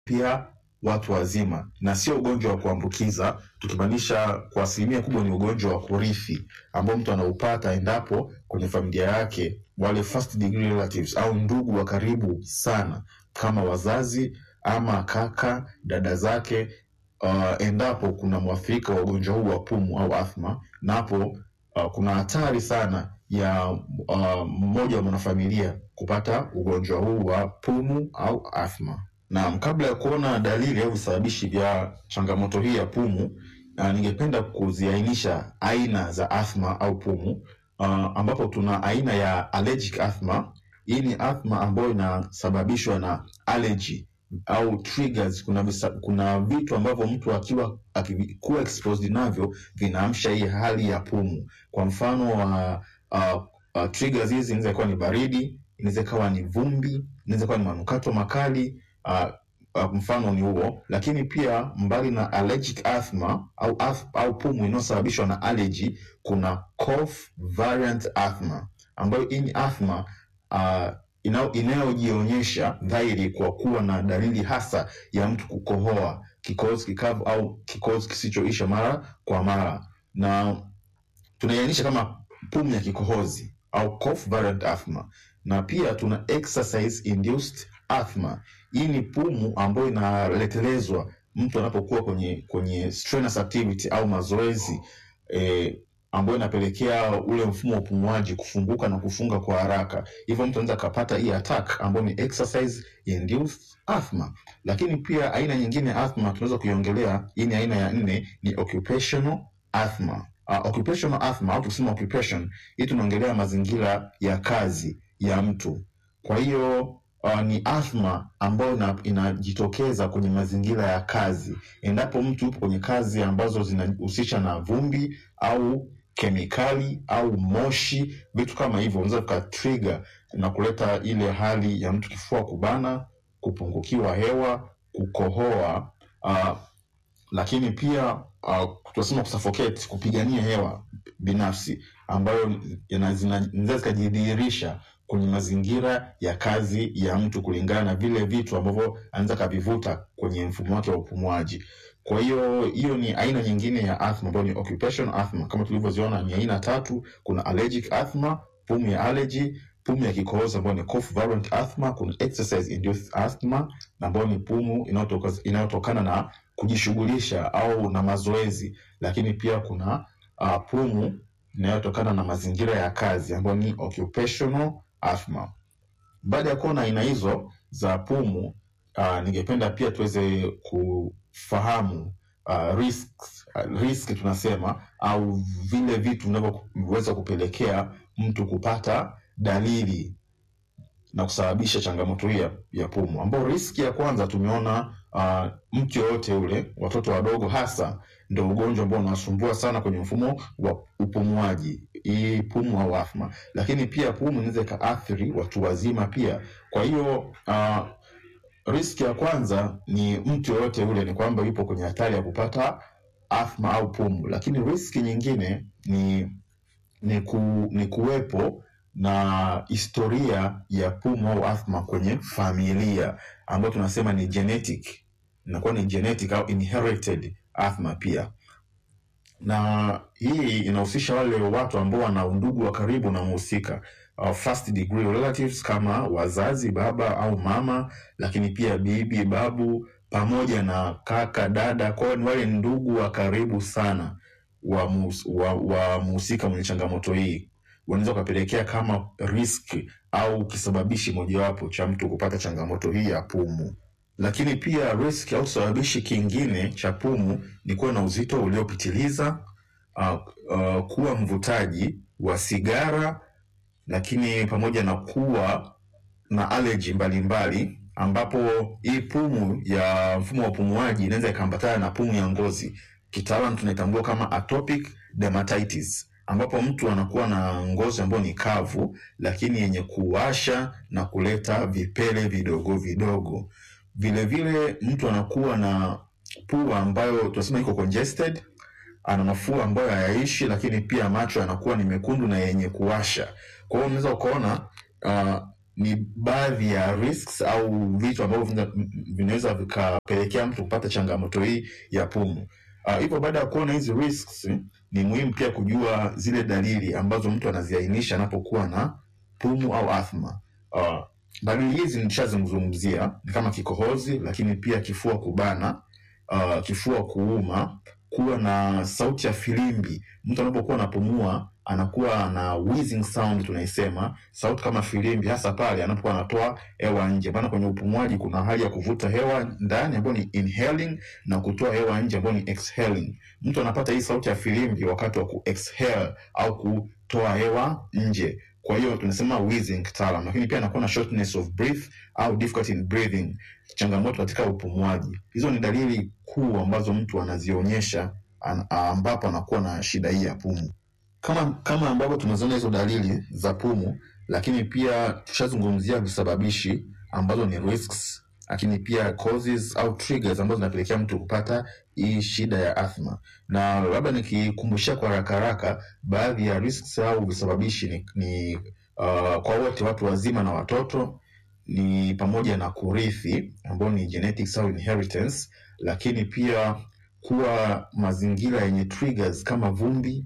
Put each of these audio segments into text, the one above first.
pia watu wazima, na sio ugonjwa wa kuambukiza, tukimaanisha kwa asilimia kubwa ni ugonjwa wa kurithi ambao mtu anaupata endapo kwenye familia yake wale first degree relatives au ndugu wa karibu sana kama wazazi ama kaka, dada zake uh, endapo kuna mwathirika wa ugonjwa huu wa pumu au athma, na hapo uh, kuna hatari sana ya uh, mmoja wa mwanafamilia kupata ugonjwa huu wa pumu au athma. Na kabla ya kuona dalili au visababishi vya changamoto hii ya pumu, uh, ningependa kuziainisha aina za athma au pumu uh, ambapo tuna aina ya allergic asthma. Hii ni athma ambayo inasababishwa na allergy au triggers. Kuna, visa, kuna vitu ambavyo mtu akiwa akikuwa exposed navyo vinaamsha hii hali ya pumu. Kwa mfano wa uh, uh, triggers hizi inaweza kuwa ni baridi, inaweza ikawa ni vumbi, inaweza kuwa ni manukato makali uh, uh, mfano ni huo. Lakini pia mbali na allergic asthma au, ath, au pumu inayosababishwa na allergy, kuna cough variant asthma ambayo hii ni asthma uh, inayojionyesha dhahiri kwa kuwa na dalili hasa ya mtu kukohoa, kikohozi kikavu au kikohozi kisichoisha mara kwa mara, na tunaiainisha kama pumu ya kikohozi au cough variant asthma. Na pia tuna exercise induced asthma. Hii ni pumu ambayo inaletelezwa mtu anapokuwa kwenye kwenye strenuous activity au mazoezi eh, ambayo inapelekea ule mfumo wa upumuaji kufunguka na kufunga kwa haraka, hivyo mtu anaweza akapata hii attack ambayo ni exercise induced asthma. Lakini pia aina nyingine ya asthma tunaweza kuiongelea, hii ni aina ya nne, ni occupational asthma. Uh, occupational asthma au tukisema occupation, hii tunaongelea mazingira ya kazi ya mtu. Kwa hiyo uh, ni asthma ambayo inajitokeza kwenye mazingira ya kazi, endapo mtu yupo kwenye kazi ambazo zinahusisha na vumbi au kemikali au moshi, vitu kama hivyo unaweza vikatrigger na kuleta ile hali ya mtu kifua kubana, kupungukiwa hewa, kukohoa uh, lakini pia uh, tunasema kusuffocate, kupigania hewa binafsi ambayo zinaweza zikajidhihirisha kwenye mazingira ya kazi ya mtu kulingana na vile vitu ambavyo anaweza kavivuta kwenye mfumo wake wa upumuaji. Kwa hiyo hiyo ni aina nyingine ya asthma ambayo ni occupational asthma. Kama tulivyoziona ni aina tatu, kuna allergic asthma, pumu ya allergy, pumu ya kikohozi ambayo ni cough variant asthma, kuna exercise induced asthma ambayo ni pumu inayotokana na kujishughulisha au na mazoezi, lakini pia kuna uh, pumu inayotokana na mazingira ya kazi ambayo ni occupational asthma. Baada ya kuona aina hizo za pumu uh, ningependa pia tuweze kufahamu uh, risks, uh, risk tunasema au vile vitu vinavyoweza kupelekea mtu kupata dalili na kusababisha changamoto hii ya, ya pumu, ambao riski ya kwanza tumeona uh, mtu yoyote ule, watoto wadogo hasa, ndio ugonjwa ambao unasumbua sana kwenye mfumo wa upumuaji, hii pumu au athma. Lakini pia pumu inaweza ikaathiri watu wazima pia. Kwa hiyo uh, riski ya kwanza ni mtu yoyote ule, ni kwamba yupo kwenye hatari ya kupata athma au pumu. Lakini riski nyingine ni ni, ku, ni kuwepo na historia ya pumu au athma kwenye familia ambayo tunasema ni genetic, inakuwa ni genetic au inherited asthma pia, na hii inahusisha wale watu ambao wana undugu wa karibu na mhusika uh, first degree relatives kama wazazi, baba au mama, lakini pia bibi, babu pamoja na kaka, dada. Kwa hiyo ni wale ndugu wa karibu sana wa mhusika wa, wa mwenye changamoto hii unaweza ukapelekea kama risk au kisababishi mojawapo cha mtu kupata changamoto hii ya pumu. Lakini pia risk au kisababishi kingine cha pumu ni kuwa na uzito uliopitiliza, uh, uh, kuwa mvutaji wa sigara, lakini pamoja na kuwa na allergy mbalimbali, ambapo hii pumu ya mfumo wa upumuaji inaweza ikaambatana na pumu ya ngozi, kitaalamu tunaitambua kama atopic dermatitis ambapo mtu anakuwa na ngozi ambayo ni kavu lakini yenye kuwasha na kuleta vipele vidogo vidogo. Vilevile mtu anakuwa na pua ambayo tunasema iko congested, ana mafua ambayo hayaishi, lakini pia macho yanakuwa ni mekundu na yenye kuwasha. Kwa hiyo unaweza ukaona uh, ni baadhi ya risks au vitu ambavyo vina- vinaweza vikapelekea mtu kupata changamoto hii ya pumu. Ah, Hivyo baada ya kuona hizi risks, ni muhimu pia kujua zile dalili ambazo mtu anaziainisha anapokuwa na pumu au athma. Uh, dalili hizi nishazungumzia ni kama kikohozi, lakini pia kifua kubana, uh, kifua kuuma, kuwa na sauti ya filimbi. Mtu anapokuwa anapumua anakuwa na wheezing sound, tunaisema sauti kama filimbi, hasa pale anapokuwa anatoa hewa nje. Maana kwenye upumuaji kuna hali ya kuvuta hewa ndani ambayo ni inhaling na kutoa hewa nje ambayo ni exhaling. Mtu anapata hii sauti ya filimbi wakati wa ku exhale au kutoa hewa nje kwa hiyo tunasema wheezing kitaalam, lakini pia anakuwa na shortness of breath au difficulty in breathing, changamoto katika upumuaji. Hizo ni dalili kuu ambazo mtu anazionyesha an, ambapo anakuwa na shida hii ya pumu. Kama kama ambavyo tumeziona hizo dalili za pumu, lakini pia tushazungumzia visababishi ambazo ni risks, lakini pia causes au triggers ambazo zinapelekea mtu kupata hii shida ya athma na labda nikikumbushia kwa haraka haraka baadhi ya risks au visababishi ni, ni uh, kwa wote watu wazima na watoto ni pamoja na kurithi ambao ni genetics au inheritance, lakini pia kuwa mazingira yenye triggers kama vumbi,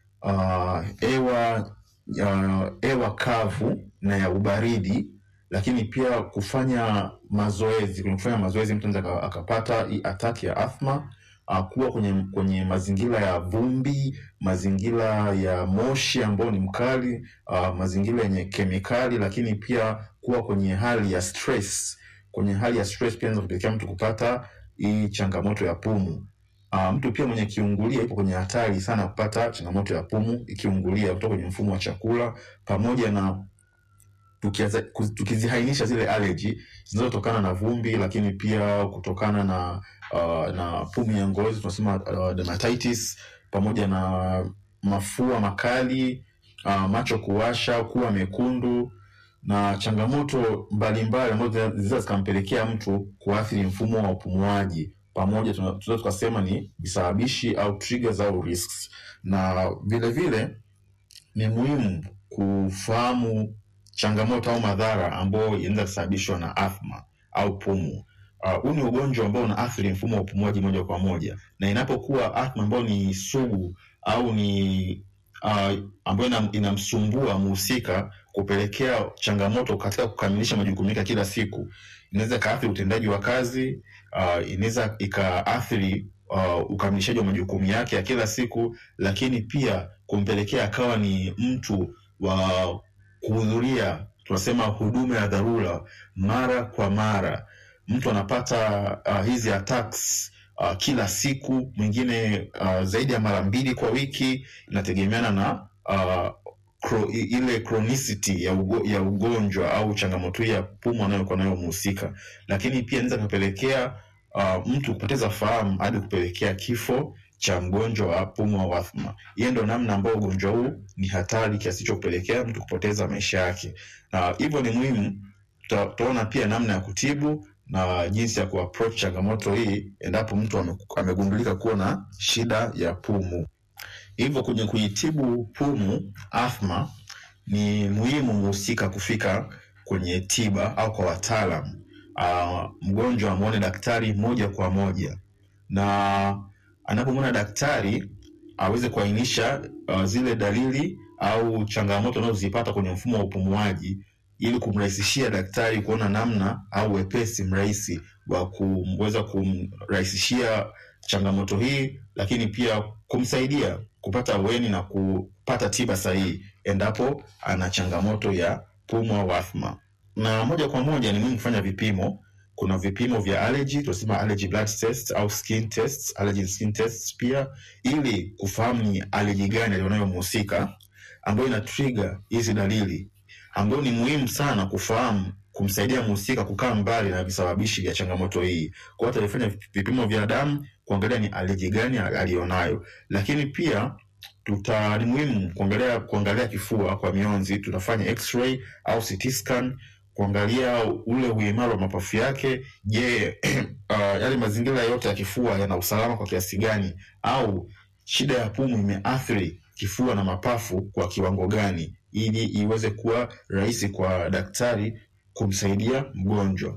uh, hewa uh, hewa kavu na ya ubaridi, lakini pia kufanya mazoezi. Kwenye kufanya mazoezi mtu anaweza aka- akapata hii attack ya athma uh, kuwa kwenye kwenye mazingira ya vumbi, mazingira ya moshi ambao ni mkali, uh, mazingira yenye kemikali, lakini pia kuwa kwenye hali ya stress. Kwenye hali ya stress pia inaweza kupelekea mtu kupata hii changamoto ya pumu. Uh, mtu pia mwenye kiungulia ipo kwenye hatari sana kupata changamoto ya pumu ikiungulia kutoka kwenye mfumo wa chakula pamoja na tukiaza- kuz- tukizihainisha zile allergy zinazotokana na vumbi, lakini pia kutokana na uh, na pumu ya ngozi tunasema uh, dermatitis, pamoja na mafua makali, uh, macho kuwasha, kuwa mekundu na changamoto mbalimbali ambazo zina- zinaweza zikampelekea mtu kuathiri mfumo wa upumuaji, pamoja tuna- tunaweza tukasema ni visababishi au triggers au risks, na vile vile ni muhimu kufahamu changamoto au madhara ambayo inaweza kusababishwa na athma au pumu. Uh, Huu ni ugonjwa ambao unaathiri mfumo wa upumuaji moja kwa moja, na inapokuwa athma ambayo ni sugu au ni uh, ambayo ina- inamsumbua mhusika kupelekea changamoto katika kukamilisha majukumu yake ya kila siku, inaweza ikaathiri utendaji wa kazi uh, inaweza ikaathiri uh, ukamilishaji wa majukumu yake ya kila siku, lakini pia kumpelekea akawa ni mtu wa kuhudhuria tunasema huduma ya dharura mara kwa mara. Mtu anapata uh, hizi attacks uh, kila siku, mwingine uh, zaidi ya mara mbili kwa wiki, inategemeana na uh, kro, i- ile chronicity ya, ugo, ya ugonjwa au changamoto hii ya pumu anayokuwa nayo mhusika, lakini pia inaweza kapelekea uh, mtu kupoteza fahamu hadi kupelekea kifo cha mgonjwa wa pumu au athma. Hiyo ndo namna ambayo ugonjwa huu ni hatari kiasi cha kupelekea mtu kupoteza maisha yake, na hivyo ni muhimu tuta- tutaona pia namna ya kutibu na jinsi ya kuapproach changamoto hii endapo mtu ame- amegundulika kuwa na shida ya pumu. Hivyo kwenye kuitibu pumu athma, ni muhimu mhusika kufika kwenye tiba au kwa wataalam, uh, mgonjwa amwone daktari moja kwa moja, na anapomwona daktari aweze kuainisha uh, zile dalili au changamoto anazozipata kwenye mfumo wa upumuaji ili kumrahisishia daktari kuona namna au wepesi mrahisi wa kuweza kumrahisishia changamoto hii, lakini pia kumsaidia kupata aweni na kupata tiba sahihi endapo ana changamoto ya pumu au athma. Na moja kwa moja ni muhimu kufanya vipimo. Kuna vipimo vya allergy, tunasema allergy blood test au skin tests, allergy skin tests pia, ili kufahamu ni allergy gani alionayo mhusika ambayo ina trigger hizi dalili ambayo ni muhimu sana kufahamu kumsaidia mhusika kukaa mbali na visababishi vya changamoto hii. Kwa hiyo atafanya vipimo vya damu kuangalia ni aleji gani aliyonayo, lakini pia tuta ni muhimu kuangalia kuangalia kifua kwa mionzi. Tutafanya x-ray au CT scan kuangalia ule uimara wa mapafu yake. Je, uh, yale mazingira yote ya kifua yana usalama kwa kiasi gani, au shida ya pumu imeathiri kifua na mapafu kwa kiwango gani? ili iweze kuwa rahisi kwa daktari kumsaidia mgonjwa.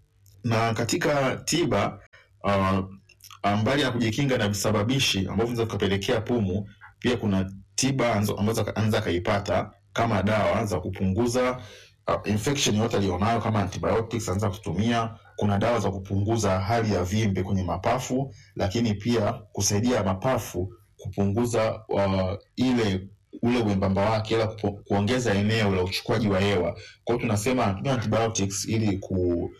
Na katika tiba uh, mbali ya kujikinga na visababishi ambavyo vinaweza vikapelekea pumu, pia kuna tiba ambazo anaweza akaipata kama dawa za kupunguza uh, infection yote aliyonayo kama antibiotics anaweza kutumia. Kuna dawa za kupunguza hali ya vimbe kwenye mapafu, lakini pia kusaidia mapafu kupunguza uh, ile ule uembamba wake, ila kuongeza eneo la uchukuaji wa hewa. Kwa hiyo tunasema anatumia antibiotics ili ku,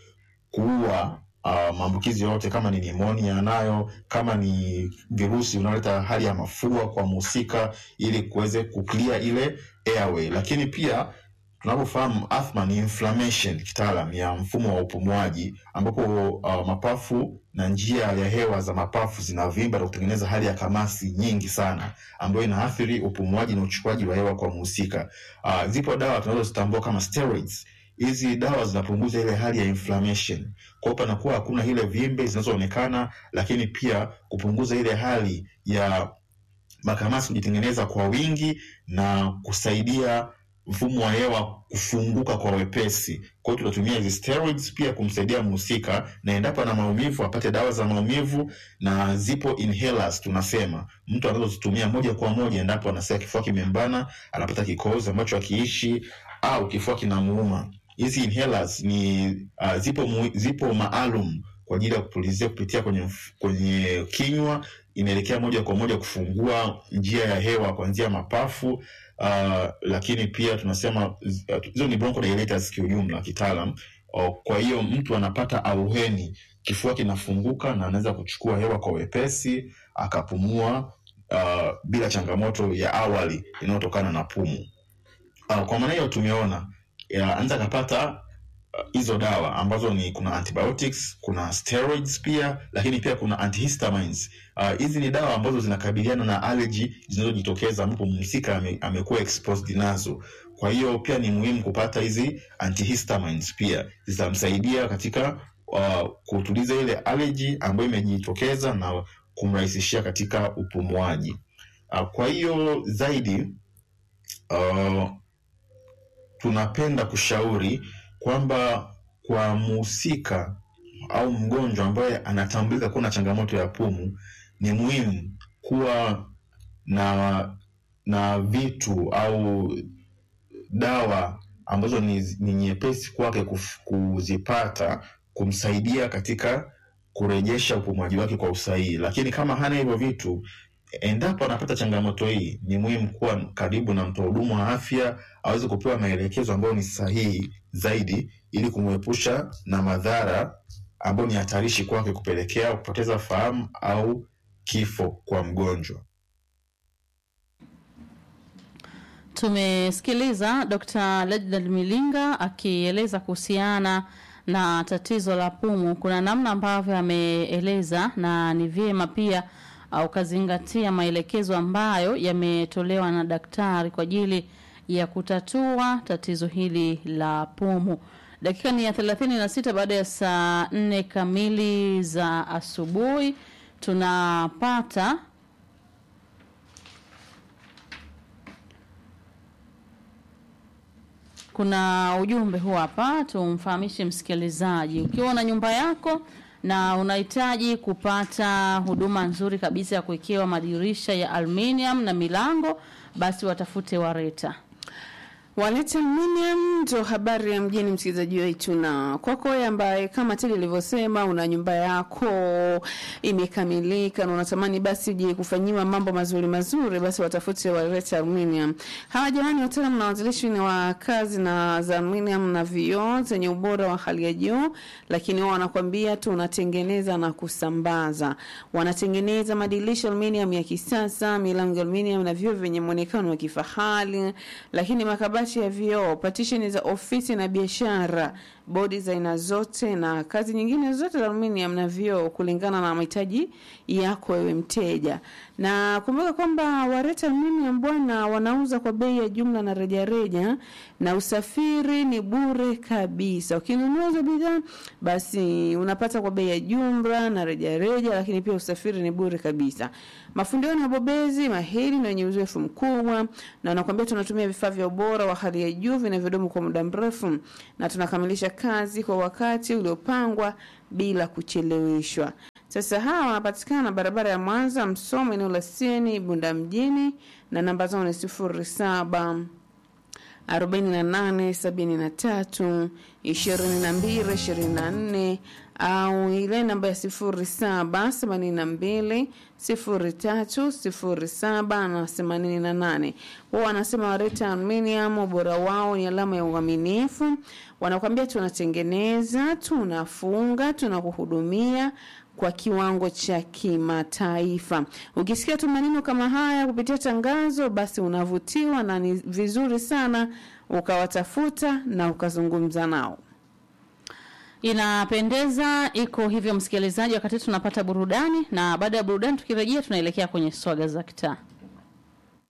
kuua uh, maambukizi yote, kama ni nimonia anayo, kama ni virusi unaoleta hali ya mafua kwa mhusika, ili kuweze kuclear ile airway. Lakini pia tunavyofahamu asthma ni inflammation kitaalam ya mfumo wa upumuaji, ambapo uh, mapafu na njia ya hewa za mapafu zinavimba na kutengeneza hali ya kamasi nyingi sana, ambayo inaathiri upumuaji na uchukuaji wa hewa kwa mhusika. Uh, zipo dawa tunazozitambua kama steroids. Hizi dawa zinapunguza ile hali ya inflammation, kwa hiyo panakuwa hakuna ile vimbe zinazoonekana, lakini pia kupunguza ile hali ya makamasi kujitengeneza kwa wingi na kusaidia mfumo wa hewa kufunguka kwa wepesi. Kwa hiyo tunatumia hizi steroids pia kumsaidia mhusika, na endapo ana maumivu apate dawa za maumivu, na zipo inhalers tunasema mtu anazozitumia moja kwa moja endapo anasikia kifua kimembana, anapata kikohozi ambacho akiishi au kifua kinamuuma. Hizi inhalers ni uh, zipo, mu, zipo maalum kwa ajili ya kupulizia kupitia kwenye, kwenye kinywa, inaelekea moja kwa moja kufungua njia ya hewa kuanzia mapafu. Uh, lakini pia tunasema hizo uh, ni bronchodilators kiujumla kitaalam. Uh, kwa hiyo mtu anapata auheni, kifua kinafunguka na anaweza kuchukua hewa kwa wepesi akapumua uh, bila changamoto ya awali inayotokana na pumu. Uh, kwa maana hiyo tumeona anaweza akapata hizo uh, dawa ambazo ni kuna antibiotics, kuna steroids pia, lakini pia kuna antihistamines. Hizi uh, ni dawa ambazo zinakabiliana na allergy zinazojitokeza ambapo mhusika ame, amekuwa exposed nazo. Kwa hiyo pia ni muhimu kupata hizi antihistamines, pia zitamsaidia katika uh, kutuliza ile allergy ambayo imejitokeza na kumrahisishia katika upumuaji. Uh, kwa hiyo zaidi uh, tunapenda kushauri kwamba kwa mhusika au mgonjwa ambaye anatambulika kuwa na changamoto ya pumu, ni muhimu kuwa na na vitu au dawa ambazo ni, ni nyepesi kwake kuzipata kumsaidia katika kurejesha upumuaji wake kwa usahihi. Lakini kama hana hivyo vitu, endapo anapata changamoto hii, ni muhimu kuwa karibu na mtoa huduma wa afya aweze kupewa maelekezo ambayo ni sahihi zaidi, ili kumwepusha na madhara ambayo ni hatarishi kwake, kupelekea kupoteza fahamu au kifo kwa mgonjwa. Tumesikiliza Dr. Lejdad Milinga akieleza kuhusiana na tatizo la pumu. Kuna namna ambavyo ameeleza na ni vyema pia ukazingatia maelekezo ambayo yametolewa na daktari kwa ajili ya kutatua tatizo hili la pumu. Dakika ni ya thelathini na sita baada ya saa nne kamili za asubuhi tunapata kuna ujumbe huu hapa, tumfahamishe msikilizaji. Ukiwa na nyumba yako na unahitaji kupata huduma nzuri kabisa ya kuwekewa madirisha ya aluminium na milango, basi watafute Wareta. Waleta Aluminium ndo habari ya mjini, msikilizaji wetu, na kwako wewe ambaye kama Tili ilivyosema una nyumba yako imekamilika na unatamani basi je kufanyiwa mambo mazuri mazuri, basi watafute Waleta Aluminium. Hawa jamani, wataalamu na wanzilishi ni wa kazi na za aluminium na vioo zenye ubora wa hali ya juu, lakini wao wanakwambia tunatengeneza na kusambaza. Wanatengeneza madirisha aluminium ya kisasa, milango aluminium na vioo vyenye muonekano wa kifahari, lakini makabati mabati ya vioo, patisheni za ofisi na biashara, bodi za aina zote na kazi nyingine zote za aluminium na vioo kulingana na mahitaji yako wewe mteja. Na kumbuka kwamba Wareta Aluminium bwana wanauza kwa bei ya jumla na rejareja na usafiri ni bure kabisa. Ukinunua hizo bidhaa basi unapata kwa bei ya jumla na rejareja, lakini pia usafiri ni bure kabisa. Mafundi wao ni wabobezi mahiri na wenye uzoefu mkubwa, na wanakuambia tunatumia vifaa vya ubora wa hali ya juu vinavyodumu kwa muda mrefu, na tunakamilisha kazi kwa wakati uliopangwa bila kucheleweshwa. Sasa hawa wanapatikana barabara ya Mwanza Msomo, eneo la Sieni, Bunda mjini, na namba zao ni sifuri saba arobaini na nane sabini na tatu ishirini na mbili ishirini na nne au ile namba ya sifuri saba themanini na mbili sifuri tatu sifuri saba na themanini na nane wao wanasema Wareta Aluminium ubora wao ni alama ya uaminifu wanakwambia tunatengeneza tunafunga tunakuhudumia kwa kiwango cha kimataifa. Ukisikia tu maneno kama haya kupitia tangazo, basi unavutiwa na ni vizuri sana ukawatafuta na ukazungumza nao. Inapendeza, iko hivyo msikilizaji, wakati tunapata burudani, na baada ya burudani tukirejea, tunaelekea kwenye swaga za kitaa.